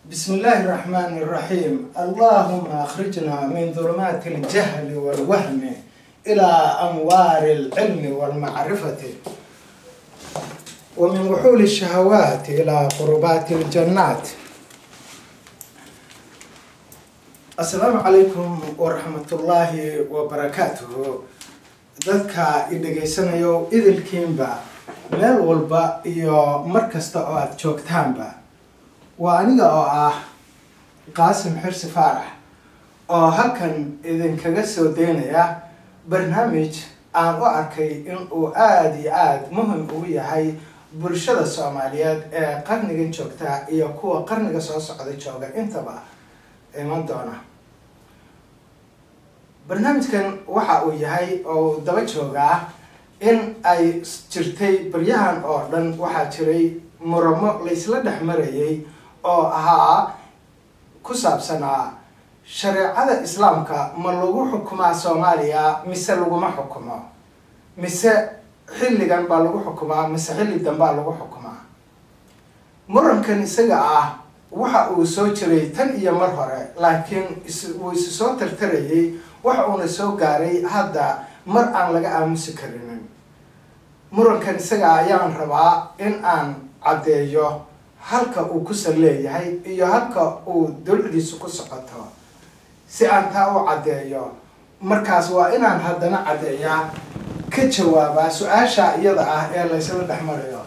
بسم الله الرحمن الرحيم اللهم أخرجنا من ظلمات الجهل والوهم إلى أنوار العلم والمعرفة ومن وحول الشهوات إلى قربات الجنات السلام عليكم ورحمة الله وبركاته dadka i dhegaysanayo idilkiinba meel walba iyo mar kasta oo aada joogtaanba waa aniga oo ah qaasim xirsi faarax oo halkan idinkaga soo daynaya barnaamij aan u arkay in uu aada iyo aada muhim ugu yahay bulshada soomaaliyeed ee qarnigan joogta iyo kuwa qarniga soo socda jooga intaba iman doona barnaamijkan waxa uu yahay oo daba joogaa in ay jirtay baryahan oo dhan waxaa jiray muramo laysla dhex marayay oo ahaa ku saabsanaa shareecada islaamka ma lagu xukumaa soomaaliya mise laguma xukumo mise xilligan baa lagu xukumaa mise xilli danbaa lagu xukumaa murankan isaga ah waxa uu soo jiray tan iyo mar hore laakiin wuu isu soo tartarayay waxa uuna soo gaaray hadda mar aan laga aamusi karinin murankan isaga ayaan rabaa in aan caddeeyo halka uu kusan leeyahay iyo halka uu dawladiisu ku socoto si aan taa u caddeeyo markaas waa inaan haddana caddeeyaa ka jawaabaa su-aasha iyada ah ee laysla dhex marayo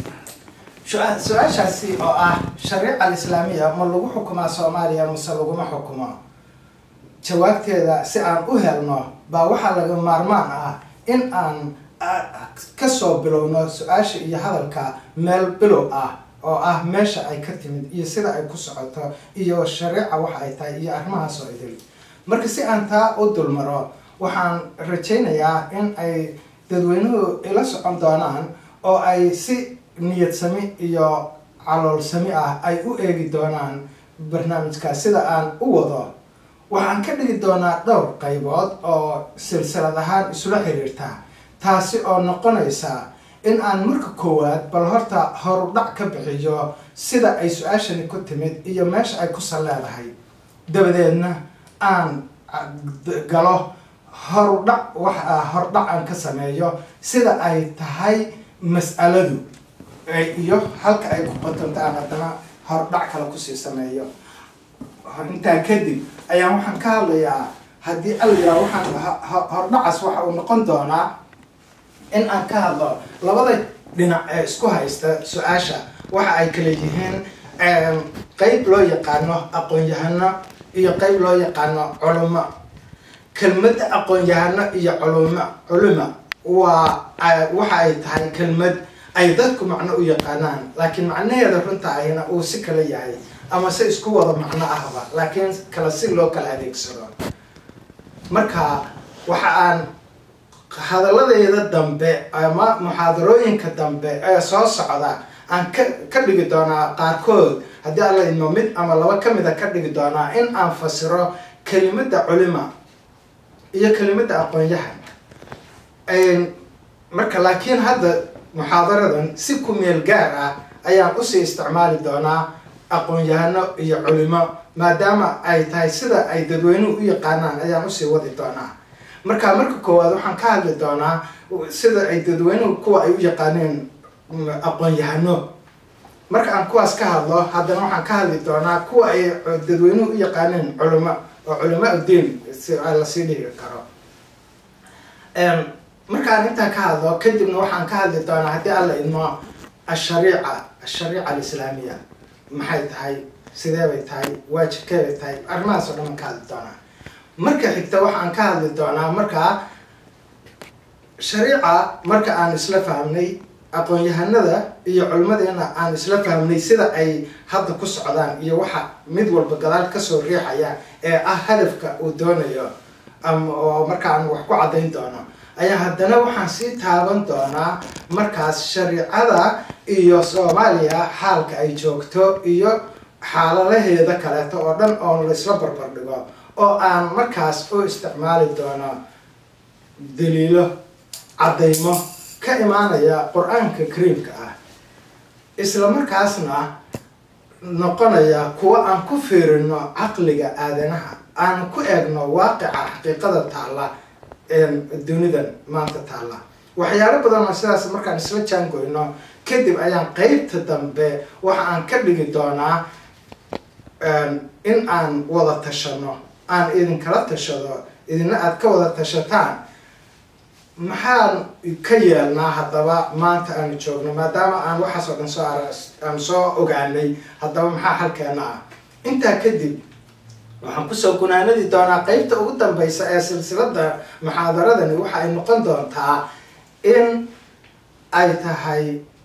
su-aashaasi oo ah shariica alislaamiya ma lagu xukumaa soomaaliya mise laguma xukumo jawaabteeda si aan u helno baa waxaa laga maarmaan ah in aan kasoo bilowno su-aasha iyo hadalka meel bilow ah oo ah meesha ay ka timid iyo sida ay ku socoto iyo shariica waxa ay tahay iyo arrimahaas oo idil marka si aan taa u dulmaro waxaan rajaynayaa in ay dadweynuhu ila socon doonaan oo ay si niyadsami iyo caloolsami ah ay u eegi doonaan barnaamijkaas sida aan u wado waxaan ka dhigi doonaa dhowr qaybood oo silsilad ahaan isula xiriirta taasi oo noqonaysa in aan marka koowaad bal horta horudhac ka bixiyo sida ay su-aashani ku timid iyo meesha ay kusan leedahay dabadeedna aan galo horudhac wax hordhac aan ka sameeyo sida ay tahay mas'aladu iyo halka ay ku qotonta aan haddana hordhac kale kusii sameeyo intaa kadib ayaan waxaan ka hadlayaa haddii alyaa waxaan hordhacaas waxa uu noqon doonaa in aan ka hadlo labada dhinac ee isku haysta su-aasha waxa ay kala yihiin qeyb loo yaqaano aqoon-yahano iyo qeyb loo yaqaano culimo kelmadda aqoon-yahano iyo culimo culimo waa waxa ay tahay kelmad ay dadku macno u yaqaanaan laakiin macnaheeda runta ayna uu si kala yahay ama se isku wada macno ahba laakiin kala si loo kala adeegsado marka waxa aan hadalladeeda dambe ama muxaadarooyinka dambe ee soo socda aan ka ka dhigi doonaa qaarkood haddii alla idmo mid ama laba ka mida ka dhigi doonaa in aan fasiro kelimadda culima iyo kelimadda aqoon-yahan marka laakiin hadda muxaadaradan si ku meel gaar ah ayaan usii isticmaali doonaa aqoon-yahano iyo culimo maadaama ay tahay sida ay dadweynuhu u yaqaanaan ayaan usii wadi doonaa marka marka koowaad waxaan ka hadli doonaa sida ay dadweynuhu kuwa ay u yaqaaneen aqoon-yahano marka aan kuwaas ka hadlo haddana waxaan ka hadli doonaa kuwa ay dadweynuhu u yaqaaneen culimo oo culimo udiin si lasii dhigi karo markaan intaa ka hadlo kadibna waxaan ka hadli doonaa haddii alla idmo ashariica ashariica alislaamiya maxay tahay sidee bay tahay waajibkee bay tahay arrimahaas oo dhan aan ka hadli doonaa marka xigta waxaan ka hadli doonaa markaa shariica marka aan isla fahmnay aqoon-yahanada iyo culimadeena aan isla fahmnay sida ay hadda ku socdaan iyo waxa mid walba gadaal kasoo riixaya ee ah hadafka uu doonayo ama oo markaan wax ku caddayn doono ayaa haddana waxaan sii taaban doonaa markaas shariicada iyo soomaaliya xaalka ay joogto iyo xaaladaheeda kaleeto oo dhan oo laysla barbar dhigo oo aan markaas u isticmaali doono daliilo caddaymo ka imaanaya qur-aanka kariimka ah isla markaasna noqonaya kuwa aan ku fiirino caqliga aadanaha aan ku eegno waaqica xaqiiqada taalla dunidan maanta taalla waxyaalo badan oo sidaas markaan isla jaangoyno kadib ayaan qeybta dambe waxa aan ka dhigi doonaa in aan wada tashano aan idinkala tashado idina aada ka wada tashataan maxaan ka yeelnaa haddaba maanta aanu joogno maadaama aan waxaas oo dhan soo aan soo ogaanay haddaba maxaa xalkeena ah intaa kadib waxaan kusoo gunaanadi doonaa qeybta ugu dambeysa ee silsilada muxaadaradani waxa ay noqon doontaa in ay tahay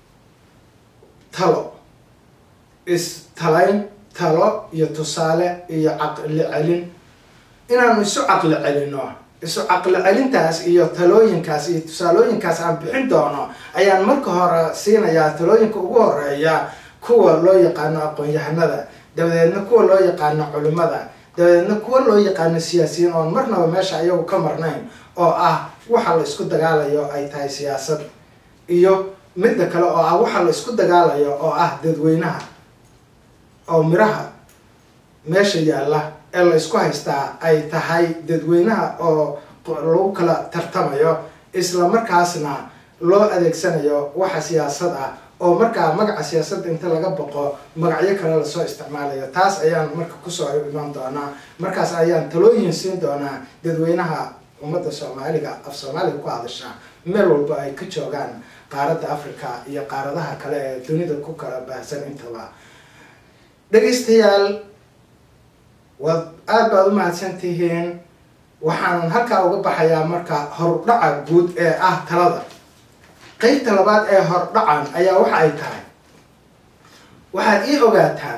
talo is-talayn talo iyo tusaale iyo caqli celin inaanu isu caqli celino isu caqli celintaas iyo talooyinkaas iyo tusaalooyinkaas aan bixin doono ayaan marka hore siinayaa talooyinka ugu horeeya kuwa loo yaqaano aqoon-yahanada dabadeedna kuwa loo yaqaano culimada dabadeedna kuwa loo yaqaano siyaasiyiin oon marnaba meesha ayagu ka marnayn oo ah waxa la isku dagaalayo ay tahay siyaasad iyo midda kale oo ah waxa la isku dagaalayo oo ah dadweynaha oo miraha meesha yaalla ee la isku haystaa ay tahay dadweynaha oo lagu kala tartamayo isla markaasna loo adeegsanayo waxa siyaasad ah oo markaa magaca siyaasadda inta laga boqo magacyo kale lasoo isticmaalayo taas ayaan marka kusoo imaan doonaa markaas ayaan talooyin siin doonaa dadweynaha ummadda soomaaliga af soomaaliga ku hadasha meel walba ay ka joogaan qaaradda africa iyo qaaradaha kale ee dunida ku kala baahsan intaba dhegaystayaal waad aada baad u mahadsan tihiin waxaanan halkaa uga baxayaa marka hordhaca guud ee ah talada qeybta labaad ee hordhacan ayaa waxa ay tahay waxaad ii ogaataan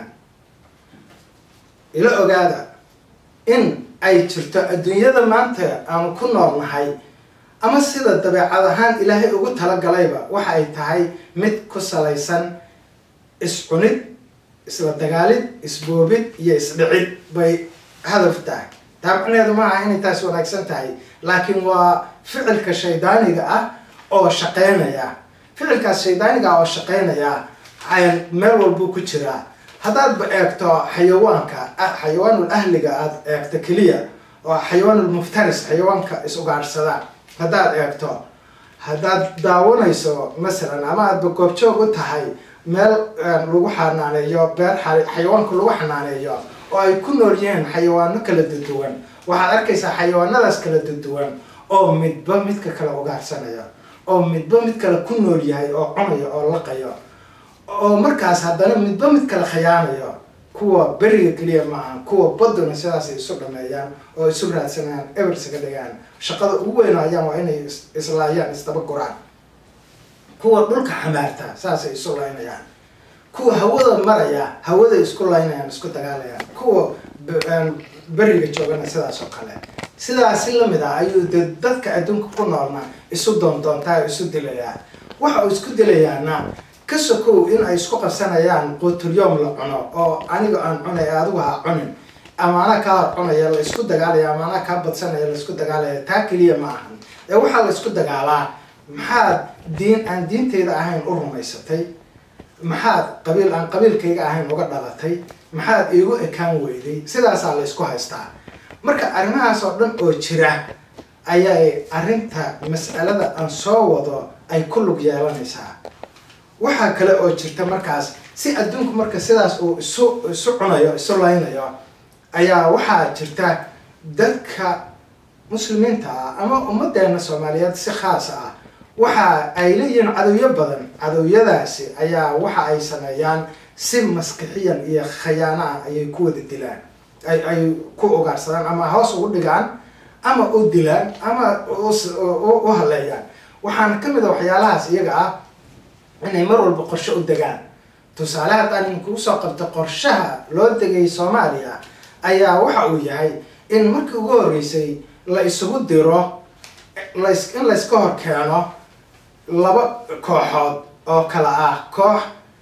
ila ogaada in ay jirto adduunyada maanta aanu ku nool nahay ama sida dabeecad ahaan ilaahay ugu talagalayba waxa ay tahay mid ku salaysan is-cunid isla dagaalid isboobid iyo isdhicid bay hadaf tahay taa macneheedu maaha inay taas wanaagsan tahay laakiin waa ficilka shaydaaniga ah oo shaqeynaya ficilkaas shaydaaniga ah oo shaqeynaya meel walbuu ku jiraa haddaadba eegto xayawaanka xayawaanul ahliga aada eegto keliya oo xayawaanul muftaris xayawaanka is-ugaadhsada haddaad eegto haddaad daawanayso masalan ama aadba goobjoog u tahay meel lagu xanaaneeyo beer xayawaanka lagu xanaaneeyo oo ay ku nool yihiin xayawaano kala duduwan waxaad arkaysaa xayawaanadaas kala duduwan oo midba midka kale ugaarsanaya oo midba mid kale ku nool yahay oo cunayo oo laqayo oo markaas haddana midba mid kale khayaanayo kuwa beriga keliya maaha kuwa baduna sidaasay isu dhameeyaan oo isu raadsanayaan ebersaga dhigaan shaqada ugu weynayaan waa inay islaayaan isdaba guraan kuwa dhulka xamaarta saasay isu laynayaan kuwa hawada maraya hawada isku laynayaan isku dagaalayaan kuwa beriga joogana sidaas oo kale sidaasi lamid ah ayuu de dadka adduunka ku noolna isu doondoontaa isu dilayaa waxa uu isku dilayaana ka sokow in ay isku qabsanayaan quutulyoom la cuno oo aniga aan cunay adigu ha cunin ama anaa kaa hor cunaya la isku dagaalaya ama anaa kaa badsanaya la isku dagaalaya taa keliya ma ahan ee waxaa la isku dagaalaa maxaad diin aan diinteyda ahayn u rumaysatay maxaad qabiil aan qabiilkayga ahayn uga dhalatay maxaad iigu ekaan weyday sidaasaa la isku haystaa marka arrimahaas oo dhan oo jira ayay arrinta mas'alada aan soo wado ay ku lug yeelanaysaa waxaa kale oo jirta markaas si adduunku marka sidaas uu isu isu cunayo isu laynayo ayaa waxaa jirta dadka muslimiinta ah ama ummadeena soomaaliyeed si khaas ah waxa ay leeyihiin cadowyo badan cadowyadaasi ayaa waxa ay sameeyaan si maskixiyan iyo khayaano ah ayay ku wada dilaan ay ay ku ugaarsadaan ama hoos ugu dhigaan ama u dilaan ama u haleeyaan waxaana ka mid a waxyaalahaas iyaga ah inay mar walba qorshe u degaan tusaale haddaan inkuu soo qabto qorshaha loo degay soomaaliya ayaa waxa uu yahay in markii ugu horreysay la isugu diro las in layska hor keeno laba kooxood oo kala ah koox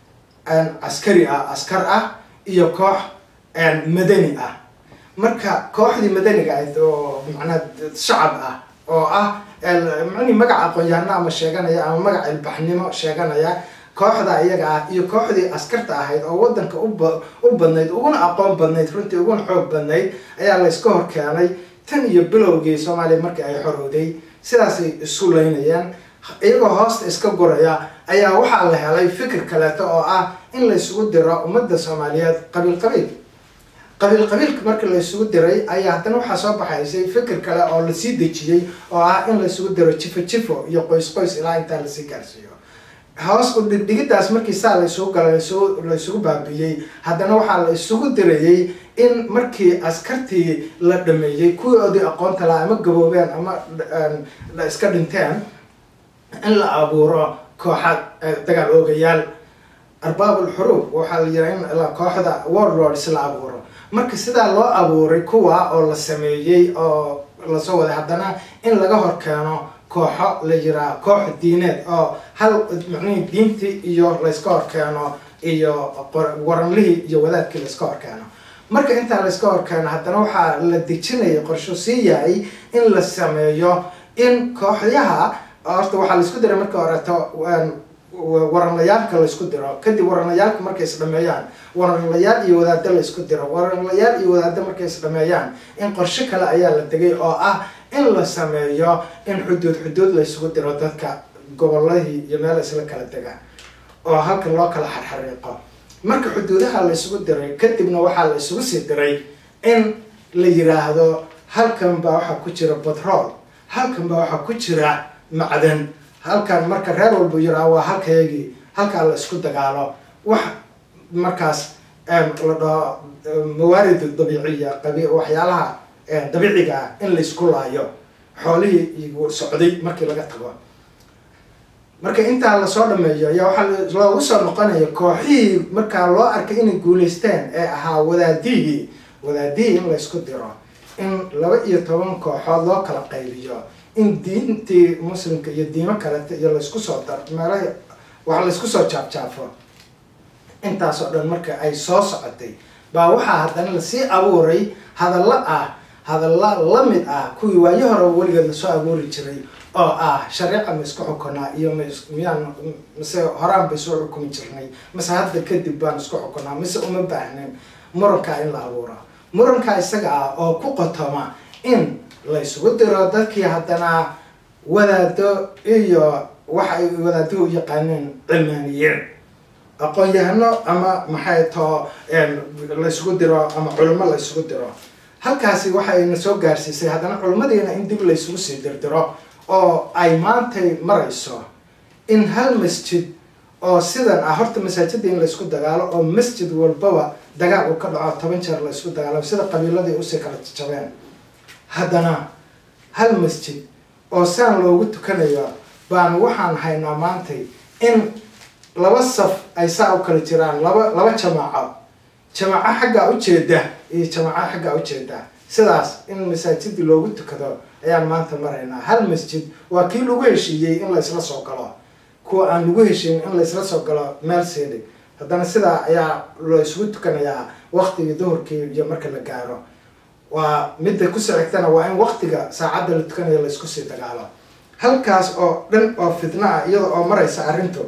caskari ah askar ah iyo koox madani ah marka kooxdii madaniga ahayd oo macnaa shacab ah oo ah mani magaca aqoon-yahano ama sheeganaya ama magaca ilbaxnimo sheeganaya kooxda iyaga ah iyo kooxdii askarta ahayd oo wadanka u badnayd uguna aqoon badnayd runtii uguna xoog badnayd ayaa layska hor keenay tan iyo bilowgii soomaaliya markii ay xorowday sidaasay isu leynayeen iyagoo hoosta iska guraya ayaa waxaa la helay fikir kaleeto oo ah in laysugu diro ummadda soomaaliyeed qabiil qabiil qabiil qabiilka markii laysugu diray ayaa haddana waxaa soo baxaysay fikir kale oo lasii dejiyey oo ah in laysugu diro jifo jifo iyo qoys qoys ilaa intaa lasii gaarsiiyo hoos u dhigdhigidaas markii saa laysugu gala laysugu baabiyey haddana waxaa la isugu dirayey in markii askartii la dhameeyey kuwoodii aqoonta laha ama gaboobeen ama iska dhinteen in la abuuro kooxa dagaal oogayaal arbaabul xuruub waxaa la yiraa in kooxda warlords la abuuro marka sidaa loo abuuray kuwa oo la sameeyey oo lasoo waday haddana in laga hor keeno kooxo la yiraa koox diineed oo hal micnihii diintii iyo layska hor keeno iyo waranlihii iyo wadaadkii layska hor keeno marka intaa layska hor keeno haddana waxaa la dejinaya qorsho sii yahay in la sameeyo in kooxyaha horta waxaa laisku diray marka horeeto waranlayaalka laysku diro kadib waranlayaalka markay isdhameeyaan waranlayaal iyo wadaado laysku diro waranlayaal iyo wadaado markay isdhameeyaan in qorsho kale ayaa la degay oo ah in la sameeyo in xuduud xuduud laysugu diro dadka gobolladii iyo meel isla kala degaan oo halkan loo kala xarxariiqo marka xuduudaha laysugu diray kadibna waxaa la isugu sii diray in la yiraahdo halkan baa waxaa ku jira batrool halkan baa waxaa ku jira macdan halkan marka reer walbu yiraa waa halkayagii halkaa la isku dagaalo wax markaas la dhaho mawaarid dabiiciya qabi waxyaalaha dabiiciga ah in laysku laayo xoolihii socday markii laga tago marka intaa lasoo dhameeyo ayaa waxaa loogu soo noqonaya kooxihii markaa loo arkay inay guulaysteen ee ahaa wadaadihii wadaadihii in laysku diro in laba iyo toban kooxood loo kala qaybiyo in diintii muslimka iyo diimo kaleta iyo laysku soo dar meelaha wax laysku soo jaabjaafo intaas oo dhan marka ay soo socotay baa waxaa haddana lasii abuuray hadallo ah hadalla la mid ah kuwii waayo hore weligeed lasoo abuuri jiray oo ah shareeca ma isku xukunaa iyo miyaan mise horaan bay soo xukumi jirnay mise hadda kadib baan isku xukunaa mise uma baahnin murankaa in la abuuro murankaa isaga ah oo ku qotoma in laysugu diro dadkii haddana wadaado iyo waxa ay wadaaduhu u yaqaaneen cilmaaniyiin aqoon-yahano ama maxay too laysugu diro ama culimo laysugu diro halkaasi waxayna soo gaarsiisay haddana culimmadiina in dib laysugu sii dirdiro oo ay maantay marayso in hal masjid oo sidan ah horta masaajida in laysku dagaalo oo masjid walbaba dagaal uu ka dhaco toban jeer laysku dagaalo sida qabiiladii usii kala jabeen haddana hal masjid oo saan loogu tukanayo baan waxaan haynaa maantay in laba saf ay saa u kala jiraan laba laba jamaaco jamaaco xaggaa ujeeda iyo jamaaco xaggaa ujeeda sidaas in masaajidii loogu tukado ayaan maanta maraynaa hal masjid waa kii lagu heshiiyey in laysla soo galo kuwa aan lagu heshiin in laysla soo galo meel seedig haddana sidaa ayaa loo isugu tukanayaa waktigii duhurkii iyo marka la gaaro waa midda kusoo xigtana waa in waktiga saacadda la tukanayo laysku sii dagaalo halkaas oo dhan oo fitna ah iyada oo maraysa arrintu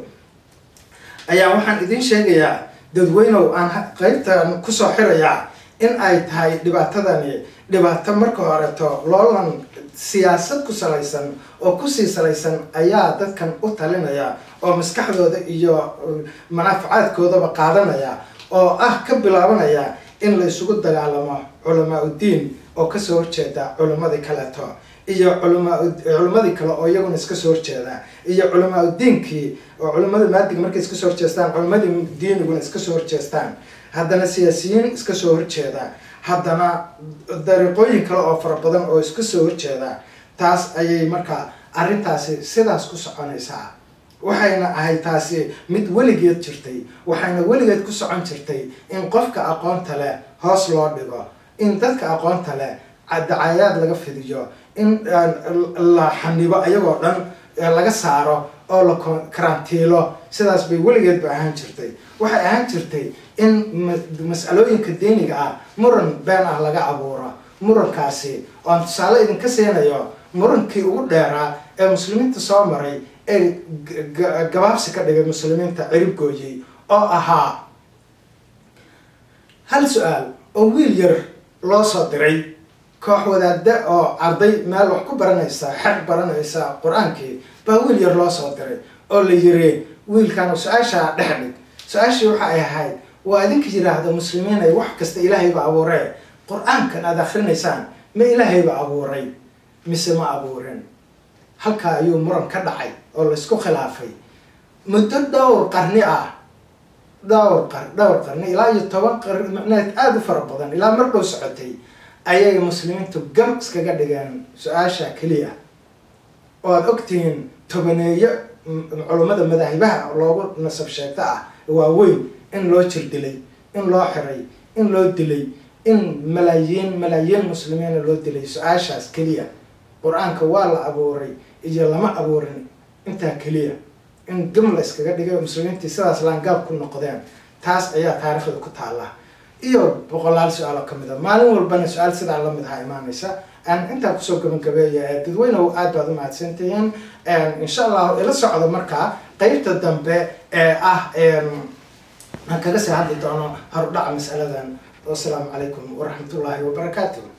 ayaa waxaan idiin sheegayaa dadweynow aan qeybtan kusoo xirayaa in ay tahay dhibaatadani dhibaato marka horeto loolan siyaasad ku salaysan oo kusii salaysan ayaa dadkan u talinaya oo maskaxdooda iyo manaafacaadkoodaba qaadanaya oo ah ka bilaabanaya in la isugu dagaalamo culamaa uddiin oo kasoo horjeeda culimadii kaleeto iyo culama culimadii kale oo iyaguna iska soo horjeeda iyo culamaa uddiinkii oo culimada maadiga markay iska soo horjeestaan culimadii diiniguna iska soo horjeestaan haddana siyaasiyiin iska soo horjeeda haddana dariiqooyin kale oo fara badan oo iska soo horjeeda taas ayay markaa arrintaasi sidaas ku soconaysaa waxayna ahayd taasi mid weligeed jirtay waxayna weligeed ku socon jirtay in qofka aqoonta leh hoos loo dhigo in dadka aqoonta leh dacayaad laga fidiyo in la xanibo ayagoo dhan laga saaro oo la karantiilo sidaas bay weligeedba ahaan jirtay waxay ahaan jirtay in mas-alooyinka diiniga ah muran been ah laga abuuro murankaasi oan tusaale idinka siinayo murankii ugu dheeraa ee muslimiinta soo maray ee gabaabsi ka dhigay muslimiinta cirib gooyey oo ahaa hal su-aal oo wiil yar loo soo diray koox wadaada oo arday meel wax ku baranaysa xer baranaysa qur-aankii baa wiil yar loo soo diray oo la yiri wiilkan su-aashaa dhex dhig su-aashii waxa ay ahayd waa idinka yiraahda muslimiin ay wax kasta ilaahayba abuuree qur-aankan aada akrinaysaan ma ilaahayba abuuray mise ma abuurin halkaa ayuu muran ka dhacay oo laysku khilaafay muddo dhowr qarni ah dhowr qar dhowr qarni ilaa iyo toban qarni macnaheed aada u fara badan ilaa mar dhow socotay ayay muslimiintu gam iskaga dhigeen su-aasha keliya oo aada ogtihiin tobaneeyo culummada madaahibaha loogu nasab sheegto ah waaweyn in loo jir dilay in loo xiray in loo dilay in malaayiin malaayiin muslimiina loo dilay su-aashaas keliya qur-aanka waa la abuuray iyo lama abuurin intaa keliya in gam la iskaga dhigay muslimiintii sidaas laangaab ku noqdeen taas ayaa taariikhda ku taalla iyo boqolaal su-aal oo kamid a maalin walbana su-aal sidaa lamid aha imaanaysa aan intaa kusoo gabagabeeya dadweynehu aad baad u mahadsantihiin insha allahu ila socdo markaa qeybta dambe ee ah aan kaga sii hadli doono horudhaca masaladan wasalaamu calaykum waraxmat ullaahi wabarakaatu